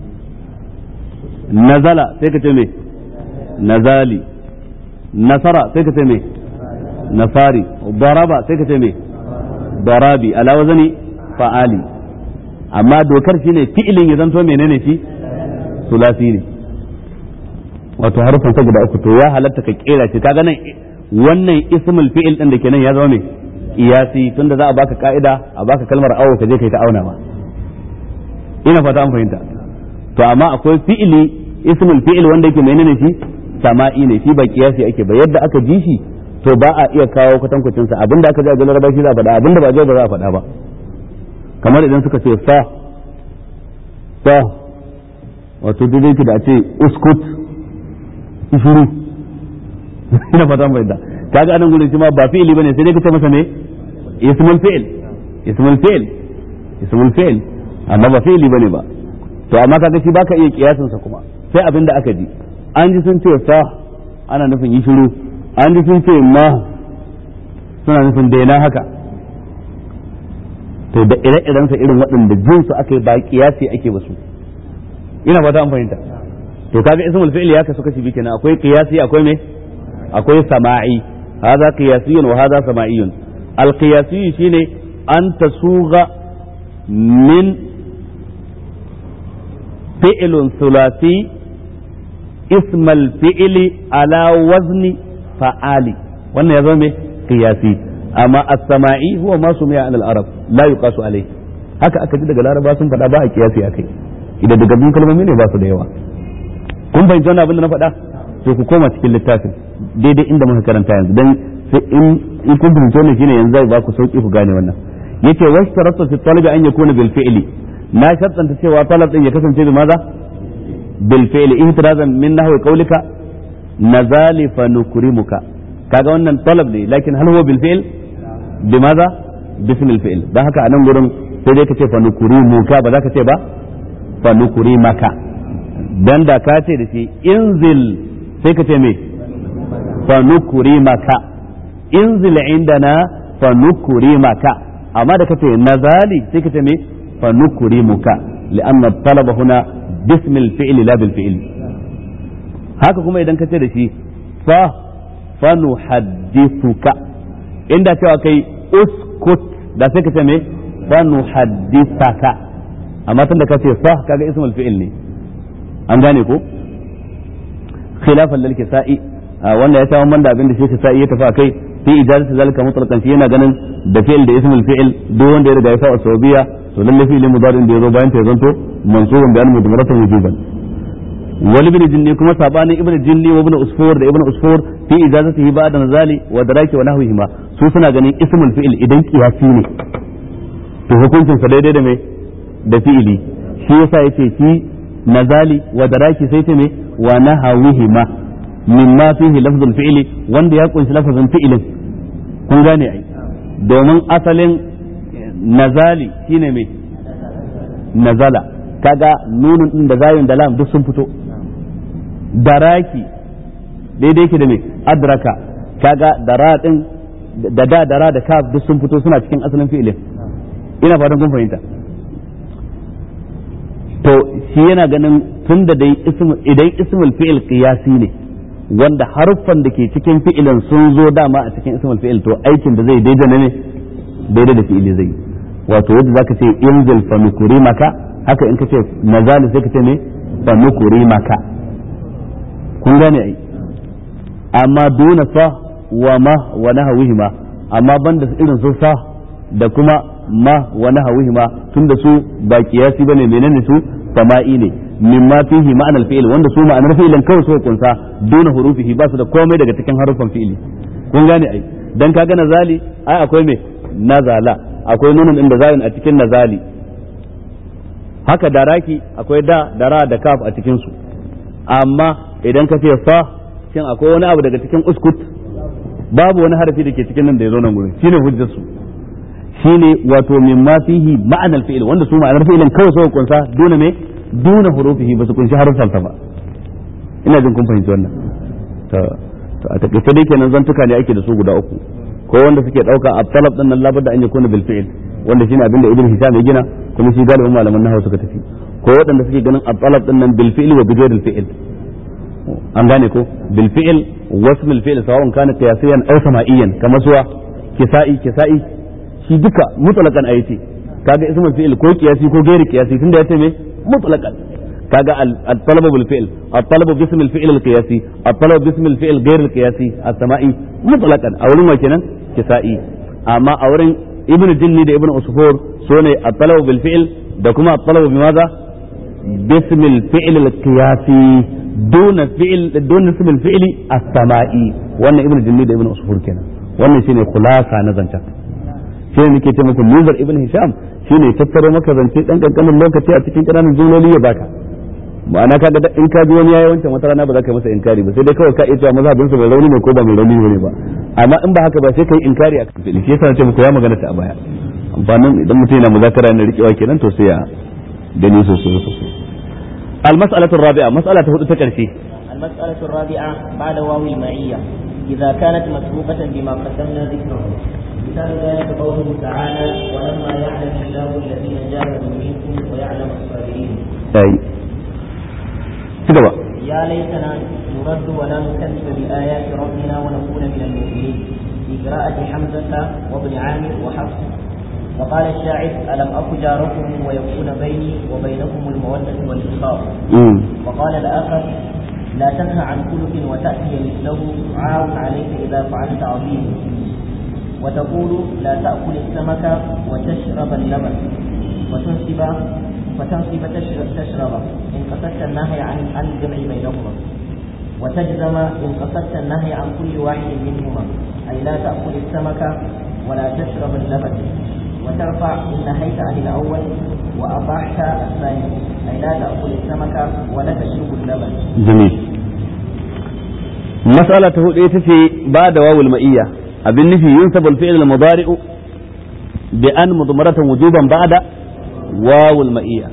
nazala sai ka ce me nazali nasara sai ka ce me nasari daraba sai ka ce me darabi ala wazani fa'ali amma dokar shine fi'ilin ya zanto menene shi sulasi ne wato harfin sa guda uku to ya halatta ka kera shi kaga nan wannan ismul fi'il din da kenan ya zama me iyasi tunda za a baka ka'ida a baka kalmar awo ka je kai ta auna ba ina fata an fahimta to amma akwai fi'ili ismul fi'il wanda yake menene shi sama'i ne shi ba kiyasi ake ba yadda aka ji shi to ba a iya kawo kwatankwacin sa abinda aka ji a galar shi za a faɗa abinda ba ba za a faɗa ba kamar idan suka ce fa fa wato dai ki da a ce uskut shuru ina fata mai da kaga anan gurin shi ma ba fi'ili bane sai dai kace masa ne ismul fi'il ismul fi'il ismul fi'il amma ba fi'ili bane ba to amma kaga shi baka iya kiyasin sa kuma sai abinda aka ji an ji sun ce fa ana nufin yi shiru an ji sun ce ma suna nufin daina haka to da ire-iren sa irin waɗanda jin su aka yi ba kiyasi ake ba su ina fata an fahimta to kaga ismul fi'l ya kasu kashi biyu kenan akwai qiyasi akwai me akwai sama'i hadha qiyasiyun wa hadha sama'iyun al qiyasi shine an tasugha min fi'lun thulathi ism al fi'li ala wazni fa'ali wannan ya zama me qiyasi amma as-sama'i huwa ma sumiya an al-arab la yuqasu alayhi haka aka ji daga laraba sun faɗa ba a kiyasi akai idan daga bin kalmomi ne ba su da yawa kun fahimci wannan abin da na faɗa to ku koma cikin littafin daidai inda muka karanta yanzu dan sai in in kun fahimci wannan shine yanzu zai ba ku sauki ku gane wannan yace washtaratu fi talabi an yakuna bil fi'li na shartanta cewa talab din ya kasance bi maza bil fi'li ihtirazan min nahwi qawlika nazali fa nukrimuka kaga wannan talab ne lakin hal huwa bil fi'l bi maza bismil fi'l dan haka anan gurin sai dai ka ce fa nukrimuka ba za ka ce ba fa nukrimaka dan da ka ce da shi inzil sai ka ce me fa nukrimaka inzil indana fa nukrimaka amma da kace nazali sai ka ce me fa nukrimuka li'anna talaba huna bismil fi'li la bil fi'li haka kuma idan ka ce da shi fa fa nuhaddithuka inda cewa kai uskut da sai ka ce me fa nuhaddithaka amma tun da ka ce fa kaga ismul fi'il ne an gane ko khilafan lil kisa'i wanda ya tawo da abin da shi kisa'i ya tafi akai fi ijazati zalika mutlaqan shi yana ganin da fi'il da ismul fi'il duk wanda ya riga ya sa sawabiya to lalle fi'il mudari da yazo bayan ta zanto mansubun bi al-mudmaratan wujuban wal ibn jinni kuma sabanin ibn jinni wa ibn usfur da ibn usfur fi ijazatihi ba'da nazali wa daraki wa nahwihima su suna ganin ismul fi'il idan kiyasi ne to hukuncin sa daidai da me da fi'ili shi yasa yace shi nazali wa daraki sai ce me wa nahawihima mimma fihi lafzul fi'li wanda ya kunshi lafazin fi'ilin kun gane ai domin asalin nazali shine me nazala kaga nunun din da zayun da lam duk sun fito daraki daidai yake da me adraka kaga dara din da da dara da kaf duk sun fito suna cikin asalin fi'ilin ina fatan kun fahimta to shi yana ganin tun da dai idan ismul fi'il qiyasi ne wanda haruffan da ke cikin fi'ilin sun zo dama a cikin ismul fi'il to aikin da zai daidai ne daidai da fi'ili zai wato yadda zaka ce inzil fa maka haka in ka ce nazali sai ka ce ne fa maka kun gane ai amma duna fa wa ma wa nahawihima amma banda irin su sa da kuma ma wa nahawihima tunda su ba kiyasi bane menene su sama'i ne mimma fihi ma'anar fi'il wanda su ma'anar fi'ilin kawai suka kunsa duna hurufihi ba su da komai daga cikin harufan fi'ili kun gane ai dan kaga nazali ai akwai me nazala akwai nunun inda zayin a cikin nazali haka daraki akwai da dara da kaf a cikin su amma idan ka ce fa shin akwai wani abu daga cikin uskut babu wani harafi da ke cikin nan da ya zo nan gurin shine hujjar su shine wato mimma fihi ma'anar fi'il wanda su ma'anar fi'ilin kawai suka kunsa duna me duna hurufihi ba su kunshi harufan ba ina jin kun fahimci wannan to to a takaice dai kenan zantuka ne ake da su guda uku ko wanda suke dauka at-talab din nan labudda an yakuna bil fi'il wanda shine abinda ibn hisham ya gina kuma shi galibin malaman nahwu suka tafi ko waɗanda suke ganin at-talab din nan bil fi'il wa bi ghayril fi'il an gane ko bil fi'il wasm al fi'il sawa'un kana qiyasiyan aw sama'iyan kamar suwa kisa'i kisa'i shi duka mutlaqan ayati kaga ismul fi'il ko qiyasi ko ghairi qiyasi tunda yace me mutlaqan kaga al-talab bil fi'l al-talab bism al-fi'l al-qiyasi al-talab bism al-fi'l ghayr al-qiyasi as-sama'i mutlaqan a wurin wa kenan kisa'i amma a wurin ibn jinni da ibn usfur sune al-talab bil fi'l da kuma al-talab bi madha bism al-fi'l al-qiyasi dun fi'l dun ism al-fi'l as-sama'i wannan ibn jinni da ibn usfur kenan wannan shine khulasa na zancan shine nake ce muku nuzar ibn hisham shine tattaro maka zance dan kankanin lokaci a cikin ƙananan jumloli ya baka ma'ana kaga in ka ji wani yayi wancan wata rana ba za ka yi masa inkari ba sai dai kawai ka iya cewa mazhabin sa mai rauni ne ko ba mai rauni ne ba amma in ba haka ba sai kai inkari akan fili shi yasa nace muku ya magana ta a baya amfanin idan mutum yana muzakara yana rikewa kenan to sai ya gani sosai sosai المسألة الرابعة مسألة هدوء تكرشي المسألة الرابعة بعد واو المعية إذا كانت مسبوقة بما قدمنا ذكره مثال ذلك قوله تعالى ولما يعلم الله الذين جاهدوا منكم ويعلم الصابرين أي كده يا ليتنا نرد ولا نكذب بآيات ربنا ونكون من المؤمنين في قراءة حمزة وابن عامر وحفص وقال الشاعر ألم أك جاركم ويكون بيني وبينكم المودة والإخاء وقال الآخر لا تنهى عن خلق وتأتي مثله عار عليك إذا فعلت عظيم وتقول لا تأكل السمك وتشرب اللبن وتنسب فتنسب تشرب, تشرب إن قصدت النهي عن عن الجمع بينهما وتجزم إن قصدت النهي عن كل واحد منهما أي لا تأكل السمك ولا تشرب اللبن وترفع إن نهيت عن الأول وأباحت الثاني أي لا تأكل السمك ولا تشرب اللبن جميل مسألة هو في بعد واو المئية أبن في ينسب الفعل المضارع بأن مضمرة وجوبا بعد واو المئية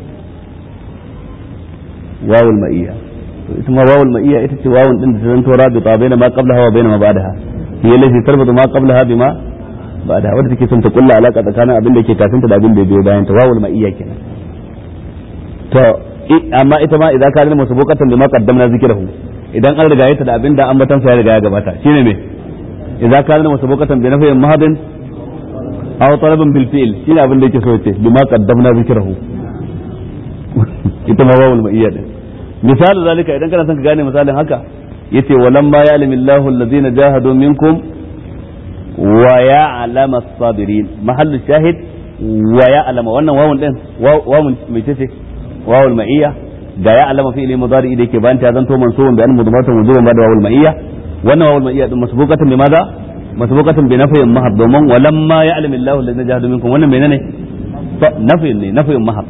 واو المئية ثم واو المئية إتت واو إن تزنتو رابطة بين ما قبلها وبين ما بعدها هي التي تربط ما قبلها بما بعدها wadda take son ta kulla alaka tsakanin abin da ke kafin ta da abin da biyo bayan ta wawul ma'iyya kenan to amma ita ma idan ka zama sabokatan bima qaddamna zikrahu idan an riga ta da abin da ambatan sa ya riga ya gabata shine me idan ka zama sabokatan bi nafiyin mahadin aw talaban bil fi'l shine abin da yake so yace bima qaddamna zikrahu ita ma wawul ma'iyya din misali zalika idan kana son ka gane misalin haka yace walamma ya'lamu Allahu alladhina jahadu minkum wa ya'lamu as-sabirin mahallu shahid wa ya'lamu wannan wawun din wawun mai tace wawul ma'iyya ga ya'lamu fi'li mudari da yake bayan ta zanto mansubun bi an mudmaratan wujuban ba da wawul ma'iyya wannan wawul ma'iyya din masbuqatan bi madha masbuqatan bi nafyin mahab domin walamma ya'lamu Allahu alladhina jahadu minkum wannan menene nafyin ne nafyin mahab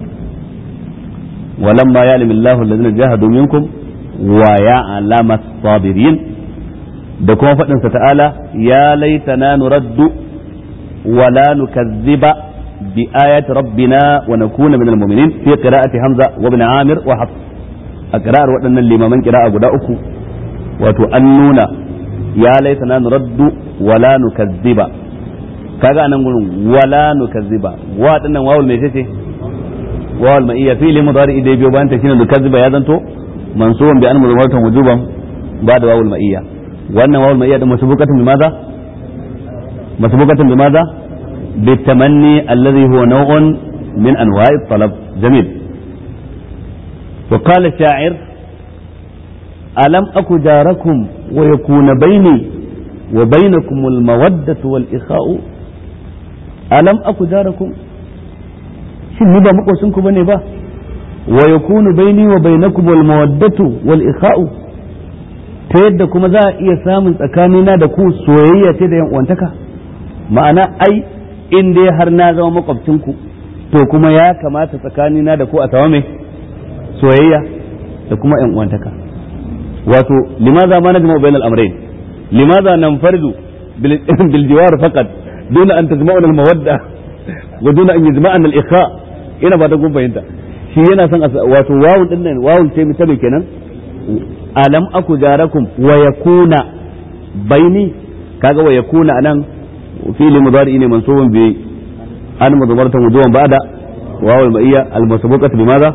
ولما يعلم الله الذين جاهدوا منكم ويعلم الصابرين da kuma faɗinsa ta'ala ya laitana nuraddu wala nukazziba bi ayati rabbina wa nakuna minal mu'minin fi qira'ati hamza wa ibn amir wa hafs a qira'ar waɗannan limaman qira'a guda uku wato an nuna ya laitana nuraddu wala nukazziba kaga anan gurin wala nukazziba wa dinnan wawul me ce wawal ma'iyya fi'li mudari idai biyo bayan ta shine nukazziba ya zanto mansubun bi an mudmaratan wujuban ba da wawul ma'iyya wannan wawul ma'iyya da masbukatan bi maza masbukatan bi maza bi tamanni alladhi huwa naw'un min anwa'i talab jamil wa qala sha'ir alam aku jarakum wa yakuna bayni wa bainakum al mawaddatu wal ikha'u alam aku jarakum shin ni ba makocinku bane ba wa yakunu baini wa bainakum wal mawaddatu wal ikha'u ta yadda kuma za a iya samun tsakanina da ku soyayya ce da yan uwantaka ma'ana ai in dai har na zama makwabcinku to kuma ya kamata tsakanina da ku a samu mai soyayya da kuma yan uwantaka wato limaza ma najma bainal amrayn limaza nanfardu bil jiwar faqat duna an tajma'una al mawadda wa duna an yajma'ana al ikha ina ba ta gun fahimta shi yana son wato wawun din nan wawun ce mu tabe kenan alam aku jarakum wa yakuna baini kaga wa yakuna anan fi'li mudari ne mansubun bi an mudmaratan wujuban ba'da wawul ma'iyya al masbuqatu bi madha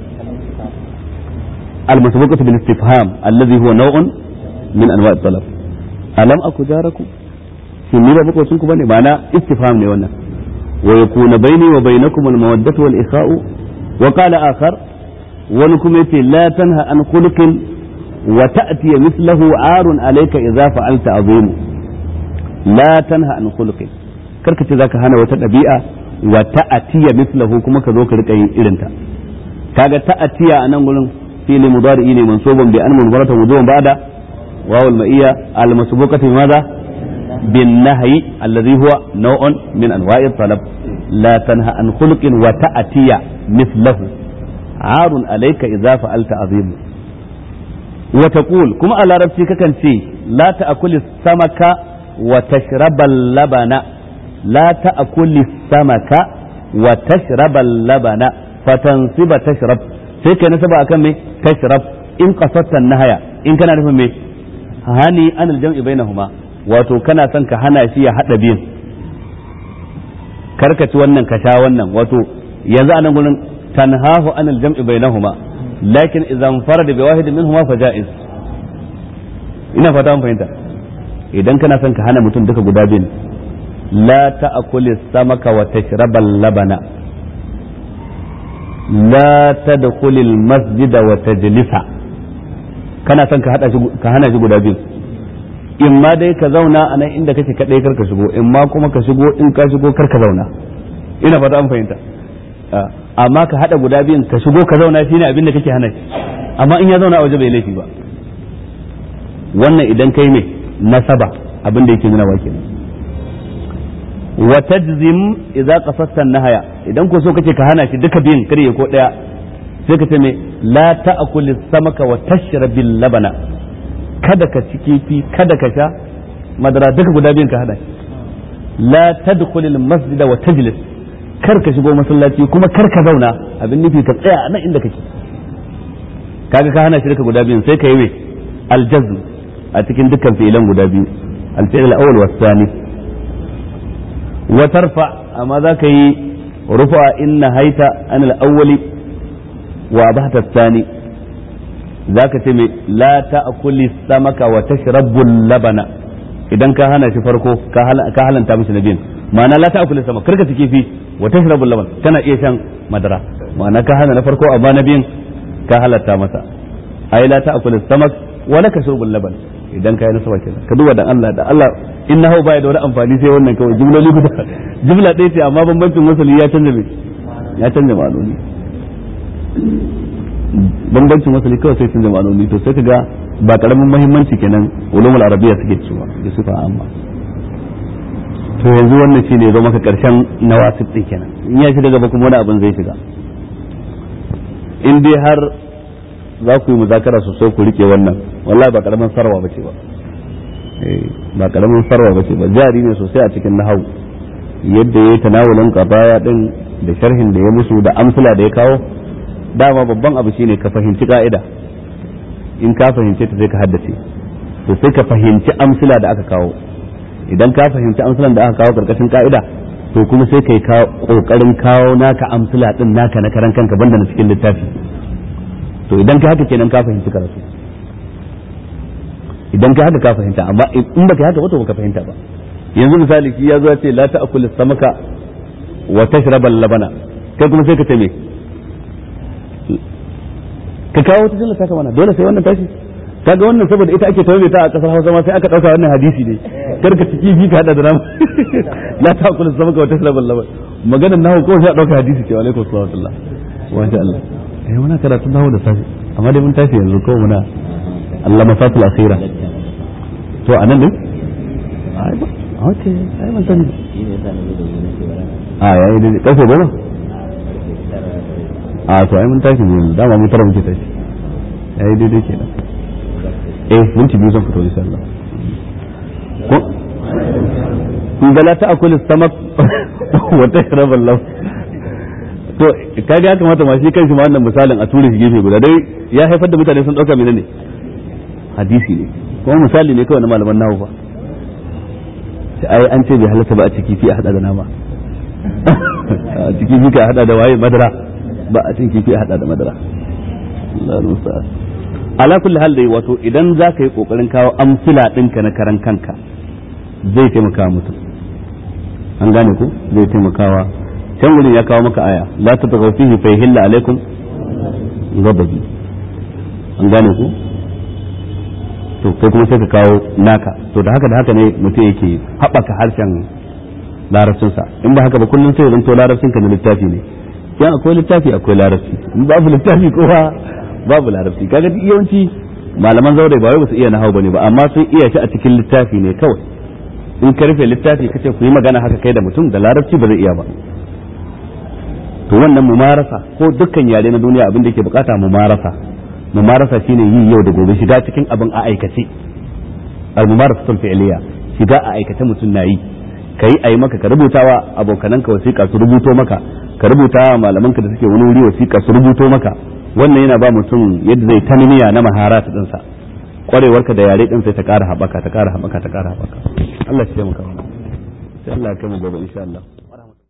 al masbuqatu bil istifham alladhi huwa naw'un min anwa' at-talab alam aku jarakum shin ni ba makocin ku bane ma'ana istifham ne wannan ويكون بيني وبينكم المودة والإخاء وقال آخر ولكم لا تنهى عن خلق وتأتي مثله عار عليك إذا فعلت عظيم لا تنهى عن خلق karka ce zaka hana wata ɗabi'a wa ta'atiya mislahu kuma ka zo ka rika yin irinta kaga ta'atiya a nan gurin fi'li mudari ne mansuban bi an munbarata wujuban ba'da wawul ma'iyya al masbuqati madha بالنهي الذي هو نوع من انواع الطلب لا تنهى عن خلق وتأتي مثله عار عليك اذا فعلت عظيم وتقول كما على ربتي ككن لا تأكل السمك وتشرب اللبن لا تأكل السمك وتشرب اللبن فتنصب تشرب sai kai nasaba akan me tashrab in qasatta nahaya in kana nufin me hani an aljam'i bainahuma wato kana son ka hana shi ya hada biyun karkaci wannan ka sha wannan wato yanzu anan gurin tanhahu anil jam'i bainahuma lakin idan farada bi wahidin minhuma fa jaiz ina fata mun fahimta idan kana son ka hana mutum duka guda biyun la ta'kuli samaka wa tashrabal labana la tadkhulil masjida wa tajlisa kana son ka hada shi ka hana shi guda biyun in ma dai ka zauna a nan inda kake kadai kar ka shigo in ma kuma ka shigo in ka shigo kar ka zauna ina fata an fahimta amma ka hada guda biyun ka shigo ka zauna shine abin da kake hana shi amma in ya zauna a waje bai laifi ba wannan idan kai mai nasaba abin da yake nuna wa kenan wa tajzim idza qasasta nahaya idan ko so kace ka hana shi duka biyun kare ko daya sai ka ce me la ta'kul samaka wa tashrabil labana kada ka ci kifi kada ka sha madara duka guda biyun ka hada la tadkhulil masjida wa tajlis kar ka shigo masallaci kuma kar ka zauna abin nufi ka tsaya nan inda kake kaga ka hana shi duka guda biyun sai ka yi me aljazm a cikin dukkan fi'ilan guda biyu al-fi'l al-awwal wa thani wa tarfa amma za ka yi rufa inna haita an al-awwali wa abahta thani za ka ce me la ta'kuli samaka wa tashrabu labana idan ka hana shi farko ka halanta mishi na biyun ma'ana la ta'kuli sama karka ci kifi wa tashrabu laban kana iya shan madara ma'ana ka hana na farko amma na biyun ka halatta masa ai la ta'kuli samak wa laka shurbul laban idan ka yi nasaba kenan ka duba da Allah da Allah innahu baya da wani amfani sai wannan kawai jumloli guda jumla ɗaya ce amma bambancin wasali ya canza me ya canza ma'anoni bambancin wasali kawai sai canza ma'anoni to sai ka ga ba karamin muhimmanci kenan ulumul arabiya suke cewa da sifa amma to yanzu wannan shine zo maka karshen nawasib din kenan in ya shiga gaba kuma wani abin zai shiga in dai har za ku yi muzakara sosai ku rike wannan wallahi ba karamin sarwa bace ba ba karamin sarwa bace ba jari ne sosai a cikin nahawu yadda ya yi tanawulin qadaya din da sharhin da ya musu da amsala da ya kawo dama babban abu shine ka fahimci ka'ida in ka fahimce ta sai ka haddace to sai ka fahimci amsila da aka kawo idan ka fahimci amsilan da aka kawo karkashin ka'ida to kuma sai kai kokarin kawo naka amsila din naka na karan kanka banda na cikin littafi to idan ka haka kenan ka fahimci karatu idan ka haka ka fahimta amma in baka haka ba to baka fahimta ba yanzu misali shi ya zo ce la ta'kul samaka wa tashrabal labana kai kuma sai ka ce me ka kawo wata jilla ta mana dole sai wannan tashi kaga wannan saboda ita ake tawaye ta a kasar Hausa ma sai aka dauka wannan hadisi ne kar ka ciki bi ka hada da nama la ta kula sama ka wata sabal laban maganar nahu ko sai a dauka hadisi ce alaikum sallallahu wa sha Allah eh muna karatu nahu da safi amma dai mun tashi yanzu ko muna Allah mafatul akhira to anan ne ai ba okay ai mun sani a yayi dai kafe goma a to ai mun tashi ne dama mun tara muke tashi yayi daidai kenan eh minti biyu zan fito insha Allah ko in da la ta'kul samak wa tashrab Allah to kaga ya kamata ma shi kanshi ma wannan misalin a ture shi gefe guda dai ya haifar da mutane sun dauka menene hadisi ne kuma misali ne kawai na malaman nahu fa ai an ce bai halatta ba a ciki fi a hada da nama a ciki fi ka hada da waye madara ba a cin kifi a hada da madara Allah rusa ala kulli hal dai wato idan za ka yi kokarin kawo amsila ɗinka na karan kanka zai taimaka mutum an gane ku zai taimakawa can wurin ya kawo maka aya la ta tagaw fihi fa yahilla alaikum ghadabi an gane ku to kai kuma sai ka kawo naka to da haka da haka ne mutum yake haɓaka harshen larabcinsa in ba haka ba kullum sai ya zanto larabcinka na littafi ne yan akwai littafi akwai larabci in babu littafi kowa babu larabci kaga yawanci malaman zaure ba wai ba su iya nahau bane ba amma sun iya shi a cikin littafi ne kawai in ka rufe littafi kace ku yi magana haka kai da mutum da larabci ba zai iya ba to wannan mumarasa ko dukkan yare na duniya abin da yake bukata mumarasa mumarasa shine yi yau da gobe shiga cikin abin a aikace al mumarasatul fi'liya shiga a aikace mutum na yi kai ayi maka ka rubutawa abokananka wasiƙa su rubuto maka ka rubuta wa malamanka da suke wani wuri wasiƙa su rubuto maka wannan yana ba mutum yadda zai tanmiya na maharat ɗinsa kwarewarka da yare ɗin sai ta ƙara haɓaka ta ƙara haɓaka ta ƙara haɓaka Allah ya taimaka mana sai Allah ya kai mu gobe insha Allah